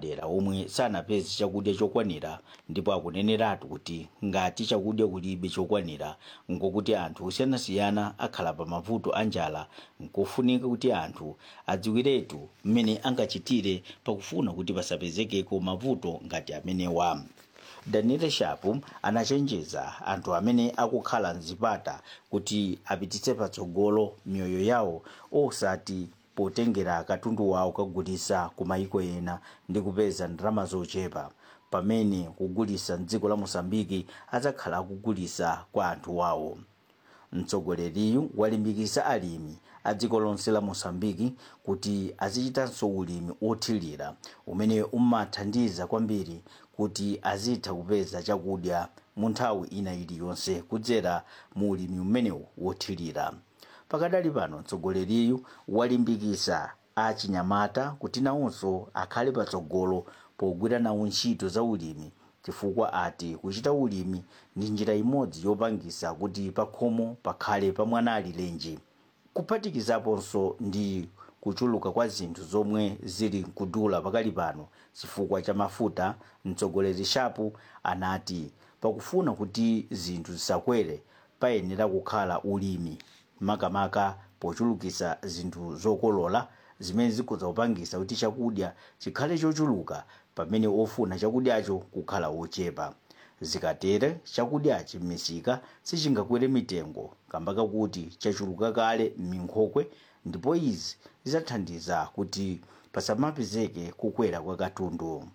madera omwe sanapeze chakudya chokwanira ndipo akuneneratu kuti ngati chakudya kulibe chokwanira ngokuti anthu osiyanasiyana akhala pa mavuto a njala nkofunika kuti anthu adziwiretu mmene angachitire pakufuna kuti pasapezekeko mavuto ngati amenewa daniel shapu anachenjeza anthu amene akukhala mzipata kuti apititse patsogolo miyoyo yawo osati potengera katundu wawo kagulisa ku mayiko ena ndi kupeza ndalama zochepa pamene kugulisa mdziko la mosambiki adzakhala akugulisa kwa anthu wawo mtsogoleriyu walimbikitsa alimi a dziko lonse la mosambiki kuti azichitanso ulimi othirira umene umathandiza kwambiri kuti azitha kupeza chakudya mu nthawi ina iliyonse kudzera mu ulimi umenewu wothirira pakadali pano mtsogoleriyu walimbikitsa achinyamata kuti nawonso akhale patsogolo pogwira nawo ntchito za ulimi chifukwa ati kuchita ulimi ndi njira imodzi yopangisa kuti pakhomo pakhale pamwanali lenji kuphatikizaponso ndi kuchuluka kwa zinthu zomwe zili nkudula pakali pano chifukwa cha mafuta mtsogoleri shapu anati pakufuna kuti zinthu zisakwere payenera kukhala ulimi makamaka pochulukisa zinthu zokolola zimene zikhoza kupangisa kuti chakudya chikhale chochuluka pamene ofuna chakudyacho kukhala ochepa zikatere chakudyachi m'misika sichingakwere mitengo kamba kakuti chachuluka kale m'minkhokwe ndipo izi zidzathandiza kuti pasamapezeke kukwera kwa katundu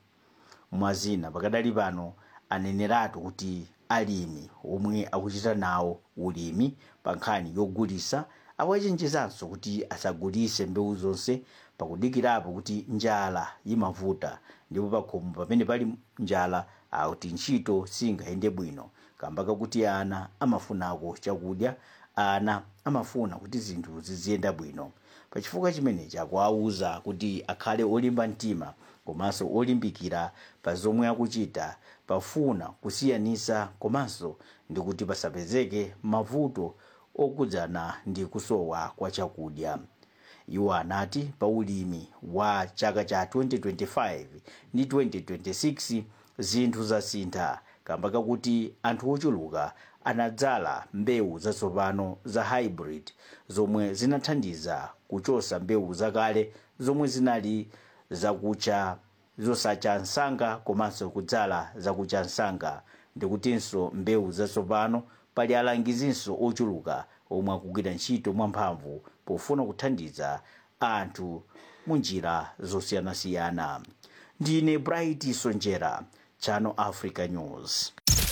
mwazina pakadali pano aneneratu kuti alimi omwe akuchita nawo ulimi pa nkhani yogulisa awachenjezanso kuti asagulise mbewu zonse pakudikirapo kuti njala imavuta ndipo pakhomo pamene pali njala akuti ntchito singayende bwino kamba kakuti ana amafunako chakudya ana amafuna kuti zinthu ziziyenda bwino pachifukwa chimenechi akuwauza kuti akhale olimba mtima komanso olimbikira pa zomwe akuchita pafuna kusiyanisa komanso ndi kuti pasapezeke mavuto okhudzana ndi kusowa kwa chakudya iwo anati pa ulimi wa chaka cha 2025 ndi 2026 zinthu zasintha kamba kakuti anthu ochuluka anadzala mbewu zatsopano za hybrid zomwe zinathandiza kuchosa mbewu zakale zomwe zinali zakucha zosacha msanga komanso kudzala zakucha msanga ndikutinso mbewu zatsopano pali alangizinso ochuluka omwe akugwira ntchito mwamphamvu pofuna kuthandiza anthu mu njira zosiyanasiyana ndine bright sonjera channel africa news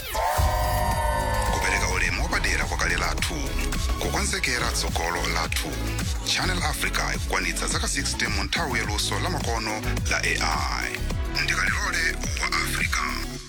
kupereka ulemu wapadera kwakale lathu kukonzekera tsogolo lathu channel africa ikukwanitsa zaka 60 mu nthawi yaluso lamakono la ai ndikalilole wa africa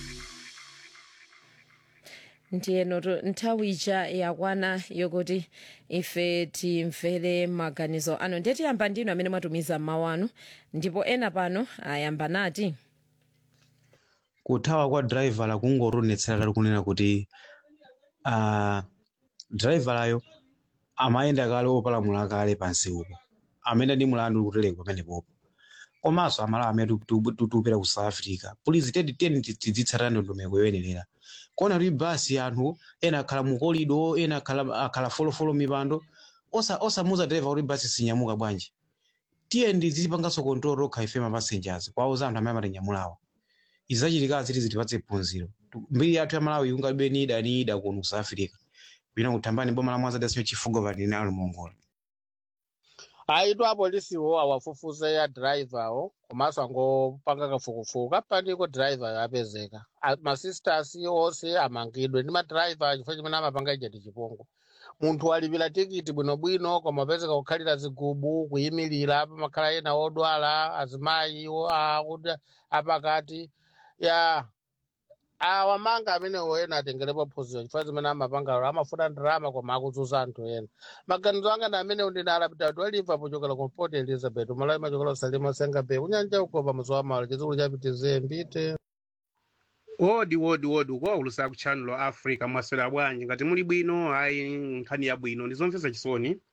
ndiyeno to nthawi ija yakwana yokuti ife timvere maganizo anu ndiye tiyamba ndinu amene mwatumiza mawu anu ndipo ena pano ayamba nati kuthawa kwa driver kungotonetsera tali kunena kuti uh, driver amayenda kale opalamula kale pansi upo amene ndi mulandu kutelenga pamenepopo komanso amalawa amene tutupera ku south africa pulizi tedi teni tidzitsatira ndondomeko yoyenerera kona kuti basi anthu ena akhala mukolido ena akhala akhala folofolo mipando osa osamuza driver kuti basi sinyamuka bwanji tiye ndizipanganso control rokha ife ma passengers kwauza anthu amene amatinyamulawa izachitika ziti zitipatse phunziro mbiri yathu ya malawi ingalibe ni ida ni ida kuno ku south africa pina kuthambani boma la mwanza dasinyo chifugo vatinalo mongola aitu apolisiwo awafufuze ya driverwo komanso angopanga kafukufuku kapandiko driver apezeka A- masisters onse amangidwe ndi madriver chifukwa chimene amapanga ija ndi chipungu munthu alipira tikiti bwinobwino koma apezeka kukhalira zigubu kuyimirira pamakhala ena odwala azimayi iwo akuti apakati ya awamanga amenewo ena atengerepo phunziro chifukwa zimene amapangalo amafuna ndalama koma akudzuza anthu ena maganizo anga ndi amenewo ndine alapitatu alimva pochokera ku port elizabeth umalawi machokera usalima senga bay kunyanja uko pamuzi wa malo chizukulu chapitize mbite wodi wodi wodi ukuwaulusa ku channel africa mwaswera bwanji ngati muli bwino ayi nkhani ya bwino ndizomvetsa chisoni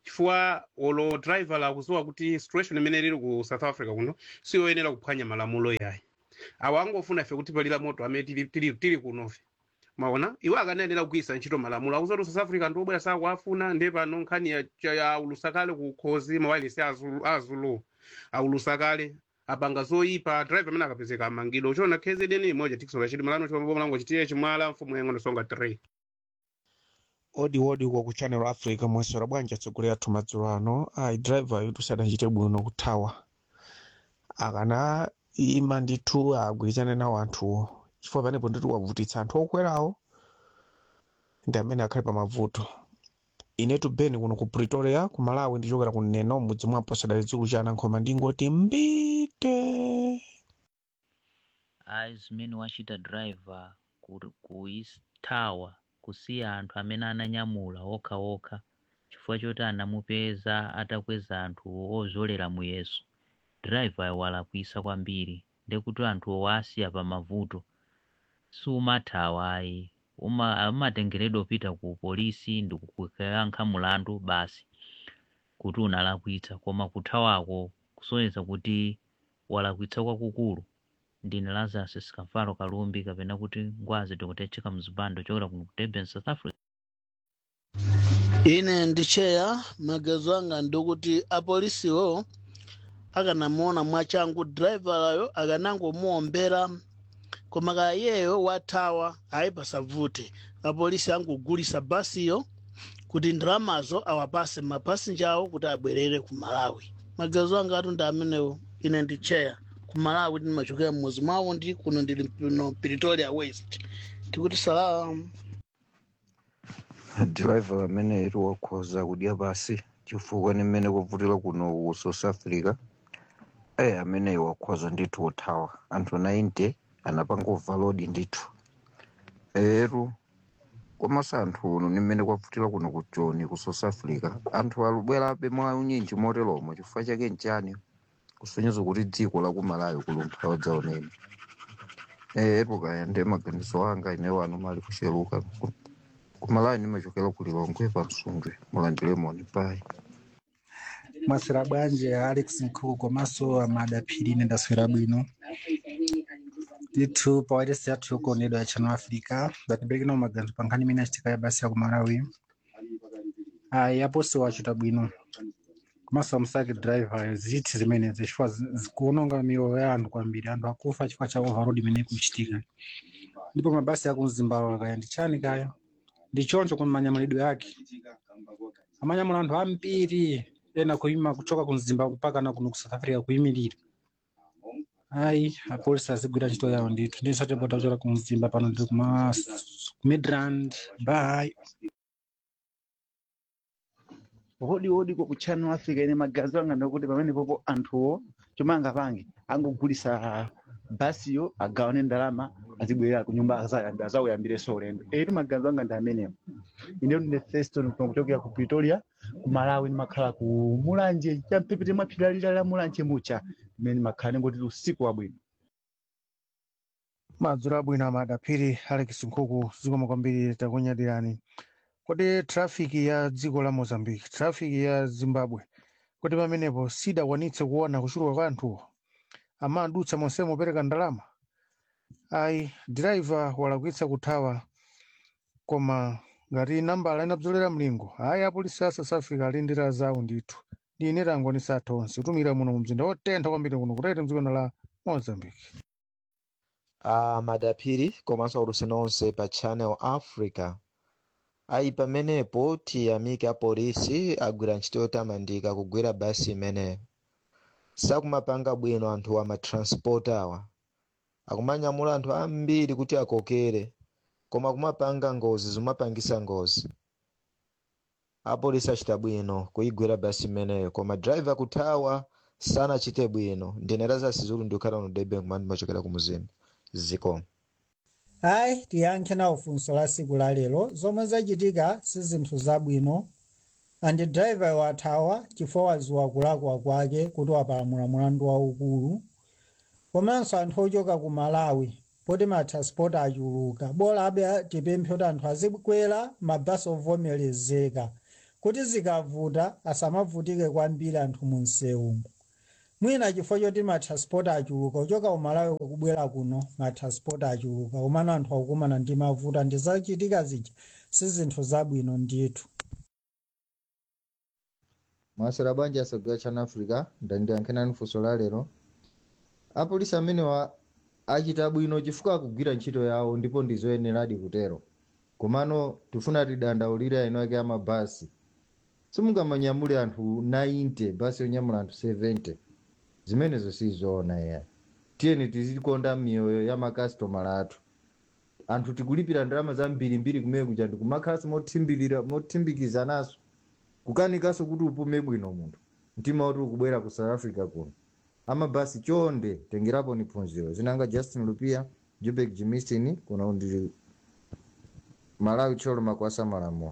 chifukwa olo driver lakuziwa kuti situation imene lili ku south africa kuno siyoyenera kuphwanya malamulo yayi awo angofuna ife kuti palira moto amene tili, tili, tili kunofe maona iwo akanayenera kugwiritsa ntchito malamulo akuti south africa ndi obwera sakuafuna ndiye pano nkhani ya, cha- ya aulusakale ku khozi mawalisi azulu, azulu aulusakale apanga zoyipa driver amene akapezeka amangidwa uchona kzn imodja tikisola chiti malano chombomalango chitiye chimwala mfumu yang'ono songa 3 odi odi uko ku channel africa mwesera bwanji atsogolera athu madzulo ano ayi driver yuti sadachite bwino kuthawa akana ima ndithu agwirizane nawo anthuwo chifukwa panepo ndithu wavutitsa anthu okwerawo ndi amene akhale pa mavuto inetu beni kuno ku pretoria ku malawi ndichokera ku neno mudzi mwapo sadali dzikulu cha anankhoma ndingoti mbite ayi zimene wachita driver ku- kuithawa kusiya anthu amene ananyamula okhaokha chifukwa choti anamupeza atakweza anthu ozolera muyeso driver walakwisa kwambiri ndekuti anthu owasiya pa mavuto siumathawa ayi uma umatengeredwa upita ku polisi ndi kukayankha mulandu basi kuti unalakwitsa koma kuthawako kusonyeza kuti walakwitsa kwakukulu ndine lazarus sikamfalo kalumbi kapena kuti ngwazi dokotecheka mzibando chokera kuno ku durban south africa ine ndicheya magezo anga ndikuti apolisiwo akanamuona mwachangu driverayo akanangomuombera koma kaya iyeyo wathawa ayi pasavute apolisi angogulisa basiyo kuti ndalamazo awapase mapasinja awo kuti abwerere ku malawi magezo anga atu ndi amenewo ine ndicheya ku malawi ndimachokera mmuzi mwawo ndi kuno ndili no pretoria west tikuti salamu driver amene iri wakhoza kudya basi chifukwa ni mmene kuvutira kuno ku south africa eh amene wakhoza ndithu kuthawa anthu 90 anapanga overload ndithu eru komanso anthu uno ni mmene kwavutira kuno ku joni ku south africa anthu alubwerabe mwa unyinji moteromo chifukwa chake nchani kusonyeza kuti dziko la ku malawi kulumphawa dzaoneni eru kaya ndi maganizo anga ine wanu mali kusheruka kumalawi ndimachokera ku lilongwe pa msundwe mulandilemoni pai mwaswera bwanji alex nkhuku komanso amadaphiri ine ndaswera bwino ndithu pawailesi yathu yokuonedwa ya channel africa batiberekena maganizo pa nkhani imene achitika ya basi ya ku malawi ayi aposi wachita bwino komanso amusake driver ziti zimenezi chifukwa zi- zikuononga miyoyo ya anthu kwambiri anthu akufa chifukwa cha overload imene ikuchitika ndipo mabasi aku mzimbabwe kaya ndi chani kaya ndi choncho ku manyamulidwe yake amanyamula anthu ambiri ena kuima kuchoka ku mzimbabwe mpaka na kuno ku south africa kuyimirira ayi apolisi azigwira ntchito yawo ndithu ndisatepota kuchoka ku mzimba pano ndi kuma ku midrand bye hodi hodi ko ku channel africa ine magazi anga ndakuti pamene popo anthuwo chomwe angapange angogulisa basiyo agawane ndalama azibwerera ku nyumba aza- azawuyambireso ulendo eri magazi anga ndi amenewo ine ndine feston kuchokera ku pretoria ku malawi ndimakhala ku mulanje champhepete mwa phiri lalira la mulanje mucha imene ndimakhala ndingoti usiku wabwino madzulo abwino amadaphiri alex nkhuku zikomo kwambiri takunyadirani kodi trafiki ya dziko la mozambique trafiki ya zimbabwe kuti pamenepo sidakwanitse kuona kuchuluka kwa anthuwo amadutsa monsemo opereka ndalama ayi driver walakwitsa kuthawa koma ngati nambala inabzolera mlingo ayi apolisi a south africa ali ndi njira zawo ndithu ndi ine tangonisa athu onse kutumira muno mu mzinda wotentha kwambiri kuno kutete mdzikono la mozambique a madaphiri komanso aulutseni onse pa channel africa ayi pamenepo tiyamike apolisi agwira ntchito yotamandika kugwira basi imeneyo sakumapanga bwino anthu amatransport awa akumanyamula anthu ambiri kuti akokere koma kumapanga ngozi zimapangisa ngozi apolisi achita bwino kuyigwira basi imeneyo koma driver kuthawa sanachite bwino ndine lazarus zulu ndikukhala kuno durban kumene ndimachokera ku muzimu zikomo hayi tiyankhe nawo funso la siku la lero zomwe zachitika si zinthu zabwino andi driver wathawa chifukwa waziwa kulakwa kwake kuti wapalamula mulandu waukulu komanso anthu ochoka ku malawi poti matransport achuluka bora abe tipemphe kuti anthu azikwera mabasi ovomerezeka kuti zikavuta asamavutike kwambiri anthu mu msewumo mwina chifukwa choti matransport achuluka kuchoka umalawi kubwera kuno matransport achuluka komano anthu akukumana ndi mavuto ndizachitika zija si zinthu zabwino ndithu mwasera bwanji asogera chana africa ndandiyankhenani funso la lero apolisi amenewa achita bwino chifukwa akugwira ntchito yawo ndipo ndizoyeneradi kutero komano tifuna tidandaulire aino ake amabasi simungamanyamule anthu 90 basi yonyamula anthu 70 zimenezo sizoona eya tiyeni tizikonda miyoyo ya makasitomala athu anthu tikulipira ndalama zambirimbiri kumene kuja ndikumakhalanso mothimbirira mothimbikizanaso kukanikanso kuti upume bwino munthu mtima woti ukubwera ku south africa kuno amabasi chonde tengerapo ni phunziro zinanga justin lupia jubek jimistin kuno ndi malawi tcholo makwasa malamulo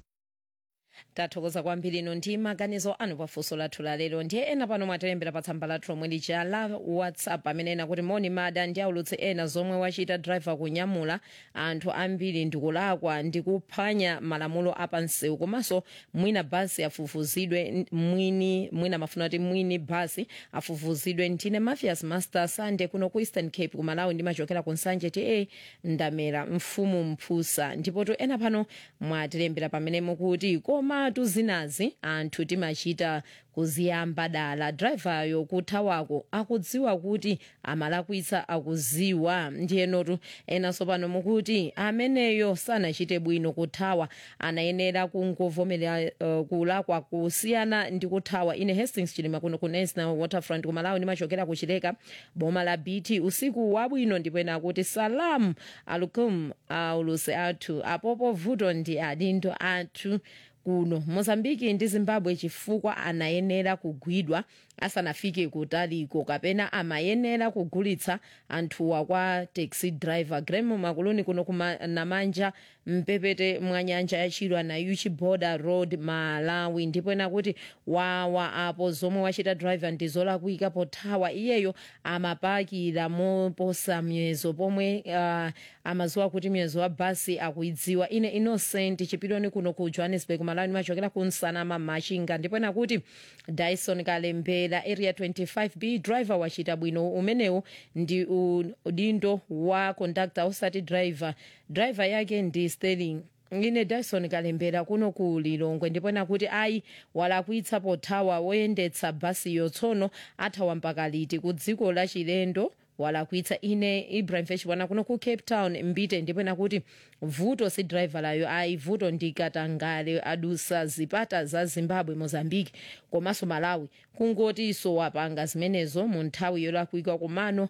tathokoza kwambiri ino ndi maganizo anu pafunso lathu lalero ndiye ena pano mwatilembera pa tsamba lathu lomwe lija la whatsapp amene ena kuti moni mada ndi aulutse ena zomwe wachita driver kunyamula anthu ambiri ndikulakwa ndikuphwanya malamulo apansewu komanso mwina basi afufuzidwe mwini mwina mafuna kuti mwini basi afufuzidwe ndine mafias master sunday kuno ku eastern cape kumalawi ndimachokera ku nsanje ta ndamera mfumu mphusa ndipo to ena pano mwatilembera pamene mukuti komatu zinazi anthu timachita kuziyamba dala drivayo kuthawako akudziwa kuti amalakwitsa akuziwa ndiyenotu enanso pano mukuti ameneyo sanachite bwino kuthawa anayenera kungovomera uh, kulakwa kusiyana ndi kuthawa ine hastings chilima kuno ku national waterfront kumalawi ndimachokera kuchileka boma la bt usiku wabwino ndipo ena akuti salamu alukum auluse athu apopo vuto ndi adindo athu kuno mozambiki ndi zimbabwe chifukwa anayenera kugwidwa asanafike kutaliko kapena amayenera kugulitsa anthuwa kwa taxi driver gremo makuluni kuno kunamanja mpepete mwa nyanja ya chilwa na uchi border road malawi ndipo ena kuti wawa apo zomwe wachita driver ndi zolakwika pothawa iyeyo amapakira moposa miyezo pomwe uh, amaziwa kuti miyezo wa basi akuidziwa ine innocent chipiloni kuno ku johannesburg malawi ndimachokera ku nsanama machinga ndipo ena kuti dyson kalembera area 25b driver wachita bwino umenewu ndi udindo wa conductor usati driver driver yake ndi sterling ine dyson kalembera kuno ku lilongwe ndipo ena kuti ayi walakwitsa pothawa woyendetsa basiyo tsono athawa mpaka liti ku dziko la chilendo walakwitsa ine ibrahim feshibwana kuno ku cape town mbite ndipo ena kuti vuto si driver layo ayi vuto ndi katangale adusa zipata za zimbabwe mozambique komanso malawi kungotiso wapanga zimenezo mu nthawi yolakwika komano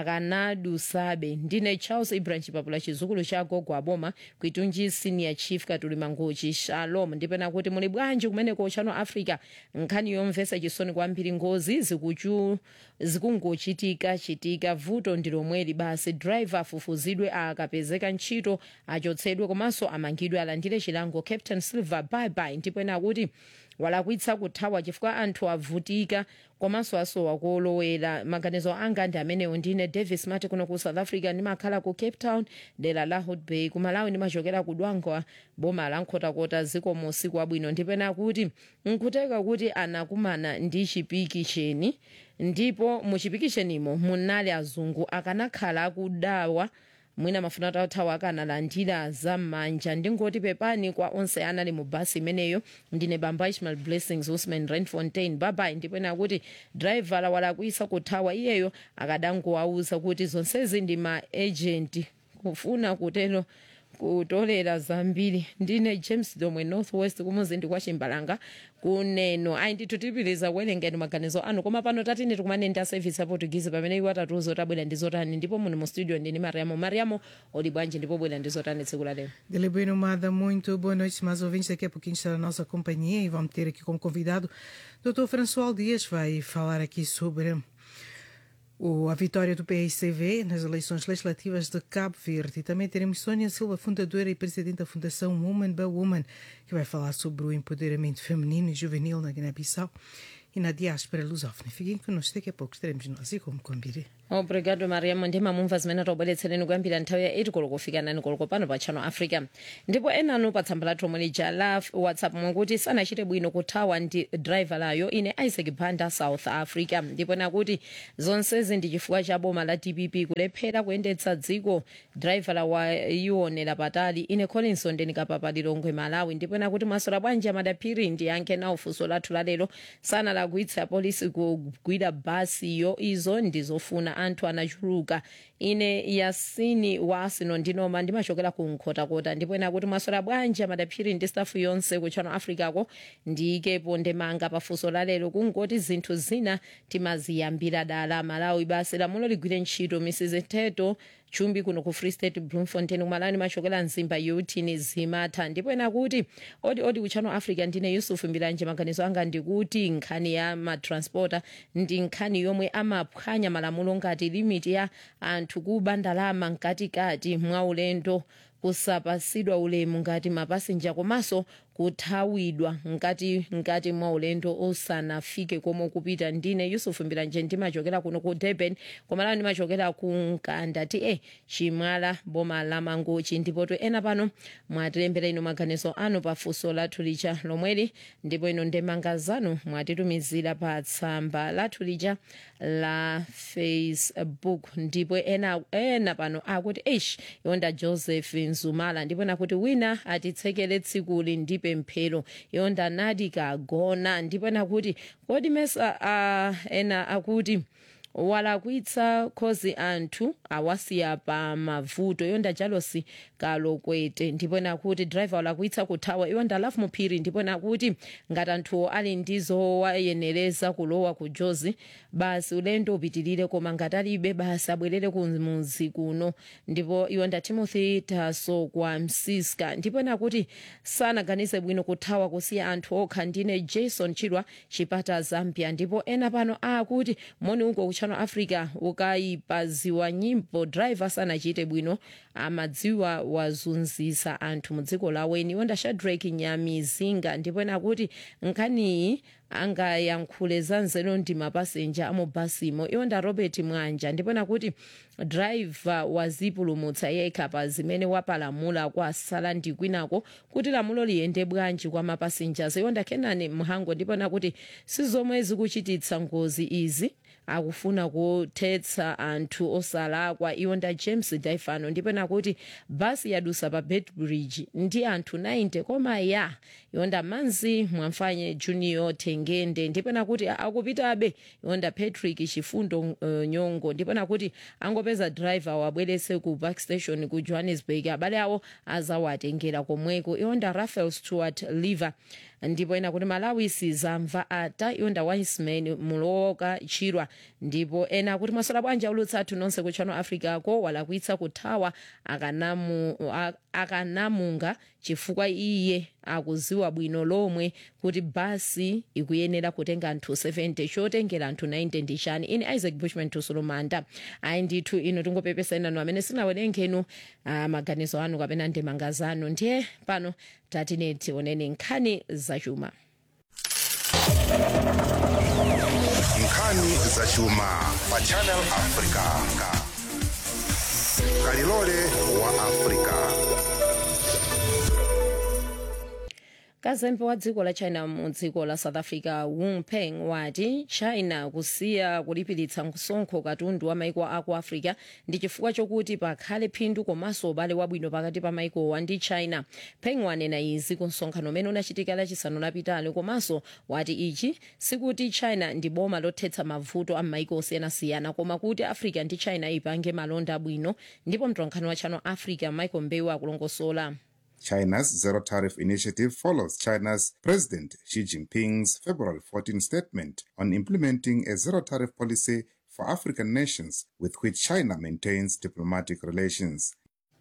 akanadusabe ndine charles ibrahim chipapula chizukulu cha gogo aboma kwitunji senior chief katuli mangochi shalom ndipo ena kuti muli bwanji kumeneko chano africa nkhani yomvetsa chisoni kwambiri ngozi zikuchu zikungochitika chitika vuto ndi lomweli basi driver afufuzidwe akapezeka ntchito achotsedwe komanso amangidwe alandire chilango captain silver bye bye ndipo ena akuti walakwitsa kuthawa chifukwa anthu avutika komanso asowa kolowera maganizo anga ndi amenewo ndine davis mati kuno ku south africa ndimakhala ku cape town dera la hot bay kumalawi ndimachokera ku dwangwa boma la nkhotakota zikomo usiku wabwino ndipo ena akuti nkuteka kuti anakumana ndi chipiki cheni ndipo mu chipiki chenimo munali azungu akanakhala akudawa mwina mafuna tathawa akanalandira zam'manja ndingoti pepani kwa onse anali mu basi imeneyo ndine bamba ishmael blessings usman renfontain babai ndipo ena kuti driver walakwitsa kuthawa iyeyo akadangowauza kuti zonsezi ndi ma agent kufuna kutero kutolera zambiri ndine james domwe northwest kumuzinda kwa chimbalanga kuneno ayi ndithu tipitiriza kuwerengeni maganizo anu koma pano tatini tikumane ndi aservice ya portuguese pamene iwo atatiuza tabwera ndi zotani ndipo muni mu studio ndini mariamo mariamo uli bwanji ndipo bwera ndi zotani tsiku la lero Delibero Mada, muito boa noite, mais ouvintes. Daqui a pouquinho estará a nossa companhia e vamos ter aqui como convidado o Dr. François Dias, vai falar aqui sobre o, a vitória do PICV nas eleições legislativas de Cabo Verde. E também teremos Sônia Silva, fundadora e presidente da Fundação Woman by Woman, que vai falar sobre o empoderamento feminino e juvenil na Guiné-Bissau e na diáspora lusófona. Fiquem connosco, daqui a pouco estaremos nós e como combinei. obrigado mariamo ndi mamumva zimene taubweretsereni kuyambira nthawi ya 8 koloko kufika 9 koloko pano pa channel africa ndipo enanu pa tsamba lathu omwe lija la whatsapp mwakuti sanachite bwino kuthawa ndi driver layo ine isaac banda south africa ndipo nakuti zonsezi ndi chifukwa cha boma la dpp kulephera kuyendetsa dziko driver la waionera patali ine collinson ndinikapapa lilongwe malawi ndipo nakuti mwasola bwanji amadaphiri ndiyankhe nawo funso lathu lalero sanalakwitsa polisi kugwira basiyo izo ndizofuna anthu anachuluka ine yasini wa arsenal ndinoma ndimachokera ku nkhotakota ndipo ena kuti mwasola bwanji amadaphiri ndi stafu yonse ku channel africa ko ndiyikepo ndemanga pafunso lalero kungoti zinthu zina timaziyambira dala malawi basi lamulo ligwire ntchito mrs teto chumbi kuno ku free state bloemfontein kumalani machokera mzimba yotini zimatha ndipo ena kuti odi odi ku channel africa ndine yusuf mbilanje maganizo anga ndikuti nkhani ya matransporter ndi nkhani yomwe amaphwanya malamulo ngati limiti ya anthu kuba ndalama mkatikati mwa ulendo kusapasidwa ulemu ngati mapasenja komanso kuthawidwa ngati ngati mwa ulendo osanafike komwe kupita ndine yusuf mbilanje ndimachokera kuno ku durban komalani ndimachokera ku nkanda ti e chimwala boma la mangochi ndipo to ena pano mwatilembera ino maganizo anu pa funso lathu lija lomweli ndipo ino ndemanga zanu mwatitumizira pa tsamba lathu lija la facebook ndipo ena, ena pano akuti eish yonda joseph nzumala ndipo nakuti wina atitsekere tsikuli ndi pemphero yonda nati kagona ndipo nakuti kodi mesa uh, ena akuti walakwitsa khozi anthu awasiya pa mavuto yonda jalosi kalokwete ndipo nakuti driver walakwitsa kuthawa yonda lafu muphiri ndipo nakuti ngati anthuwo ali ndizo wayenereza kulowa ku jozi basi ulendo upitirire koma ngati alibe basi abwerere kumuzi kuno ndipo yonda timothy taso kwa msiska ndipo nakuti sanaganize bwino kuthawa kusiya anthu okha ndine jason chilwa chipata zambia ndipo ena pano akuti moni uko kuchano africa ukayipaziwa nyimbo driver sanachite bwino amadziwa wazunzisa anthu mudziko laweni wonda shadrack nyamizinga ndipo nakuti nkhaniyi angayankhule zanzeru ndi mapasenja amubhasimo iwonda robert mwanja ndipo nakuti driver wazipulumutsa yekha pa zimene wapalamula kwasala ndi kwinako kuti lamulo liyende bwanji kwa mapasenjas iwonda kenani mhango ndipo nakuti sizomwe zikuchititsa ngozi izi akufuna kuthetsa anthu osalakwa iwonda james daifano ndipo nakuti basi yadusa pa bedbridge ndi anthu 90 koma ya iwonda manzi mwamfanye junior tengende ndipo nakuti akupitabe iwonda patrick chifundo uh, nyongo ndipo nakuti angopeza driver wabwerese ku backstation ku johannesburg abale awo azawatengera komweko iwonda rafael stewart liver ndipo ena kuti malawi sizamva ata iwonda wiseman mulowoka chirwa ndipo ena kuti masola bwanja ulutsa athu nonse ku channel africa ko walakwitsa kuthawa akanamu, akanamunga chifukwa iye akuziwa bwino lomwe kuti basi ikuyenera kutenga anthu 70 chotengera anthu 90 ndi chani ine isaac bushman tusulumanda ayi ndithu ino tingopepesa inanu amene sinawerengenu uh, maganizo anu kapena ndemanga zanu ndiye pano tatine tioneni nkhani zachuma nkhani zachuma pa channel africa kalilole wa africa kazembe wa dziko la china mu dziko la south africa wu peng wati china kusiya kulipiritsa msonkho katundu wa maiko aku africa ndi chifukwa chokuti pakhale phindu komanso ubale wabwino pakati pa maikowa ndi china peng wanena izi ku msonkhano umene unachitika lachisanu lapitali komanso wati ichi sikuti china ndi boma lothetsa mavuto a maiko osiyanasiyana koma kuti africa ndi china ipange malonda abwino ndipo mtolankhani wa channel africa michael mbewu akulongosola China's zero tariff initiative follows China's President Xi Jinping's February 14 statement on implementing a zero tariff policy for African nations with which China maintains diplomatic relations.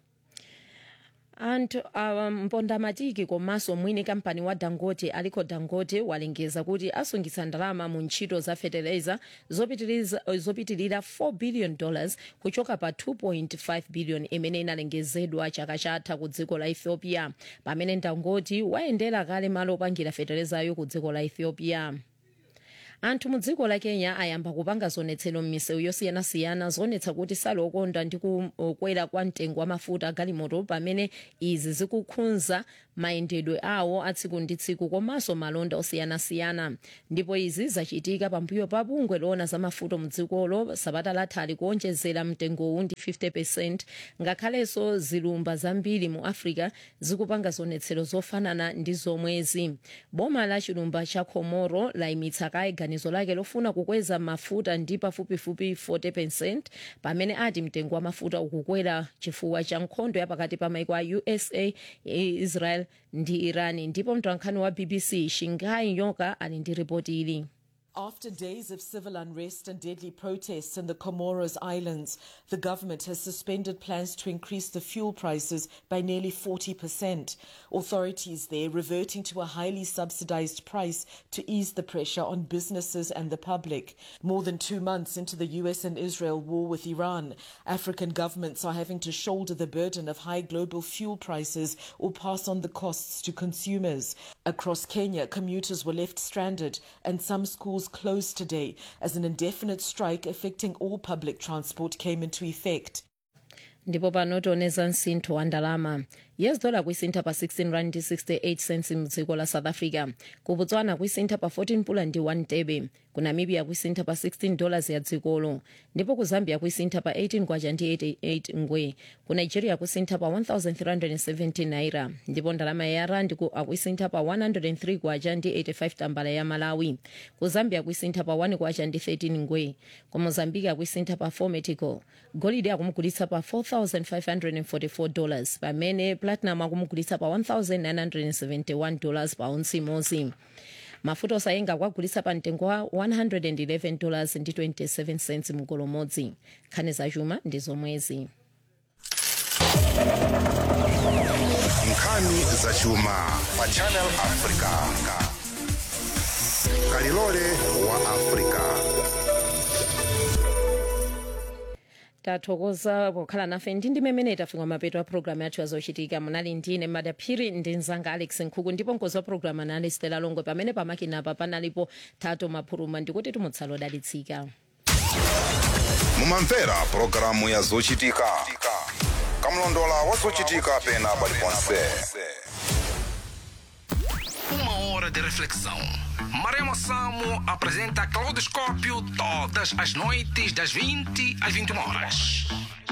anthu uh, mpondamatiki komanso mwini kampani wa dangote aliko dangote walengeza kuti asungitsa ndalama mu ntchito za fertilizer zopitirira 4 billion dollars kuchoka pa 2.5 billion imene inalengezedwa chaka chatha ku dziko la ethiopia pamene dangote wayendera kale malo opangira fertilizer yo ku dziko la ethiopia anthu mu dziko la kenya ayamba kupanga zonetsero m'misewu yosiyanasiyana zonetsa kuti salokonda ndi kukwera kwa mtengo wa mafuta agalimoto pamene izi zikukhudza mayendedwe awo a tsiku ndi tsiku komanso malonda osiyanasiyana ndipo izi zachitika pambuyo pa bungwe loona za mafuta mu dzikolo sabata lathali kuonjezera mtengowu ndi 50 percent ngakhalenso zilumba zambiri mu africa zikupanga zonetsero zofanana ndi zomwezi boma la chilumba cha komoro layimitsa kaye ganizo lake lofuna kukweza mafuta ndi pafupifupi 40 percent pamene ati mtengo wa mafuta ukukwera chifukwa cha nkhondo ya pakati pa maiko a usa israel ndi iran ndipo mtolankhani wa bbc shingai nyoka ali ndi ripoti ili After days of civil unrest and deadly protests in the Comoros Islands, the government has suspended plans to increase the fuel prices by nearly 40%. Authorities there reverting to a highly subsidized price to ease the pressure on businesses and the public. More than two months into the US and Israel war with Iran, African governments are having to shoulder the burden of high global fuel prices or pass on the costs to consumers. Across Kenya, commuters were left stranded and some schools closed today as an indefinite strike affecting all public transport came into effect. ndipo pano tioneza msintho wa ndalama yes dollar kuisintha pa 16 rand ndi 68 cents mdziko la south africa ku botswana kuisintha pa 14 pula ndi 1 tebe ku namibia kuisintha pa 16 dollars ya dzikolo ndipo ku zambia kuisintha pa 18 kwacha ndi 88 ngwe ku nigeria kuisintha pa 1370 naira ndipo ndalama ya rand ku akuisintha pa 103 kwacha ndi 85 tambala ya malawi ku zambia kuisintha pa 1 kwacha ndi 13 ngwe ku mozambika akuisintha pa 4 metical golide akumugulitsa pa 4544 dollars pamene platinum akumugulitsa pa 1971 dollars pa onsi imodzi mafuta osayenga akwagulitsa pa mtengo wa 111 dollars ndi 27 cents mugolo modzi nkhani zachuma ndi zomwezi nkhani zachuma pa channel africa kalilole wa africa tathokoza pokhala nafe ndi ndime imene tafika mapeto a programu yathu yazochitika munali ndine madaphiri ndi mzanga alex nkhuku ndipo mkozi wa programu anali stela longwe pamene pamakinapa panalipo tato maphuluma ndikuti tumutsala odalitsika mumamvera pulogalamu ya zochitika kamlondola wa zochitika pena paliponse Uma hora de reflexão. Maremo Samo apresenta Claudoscópio todas as noites das 20 às 21 horas.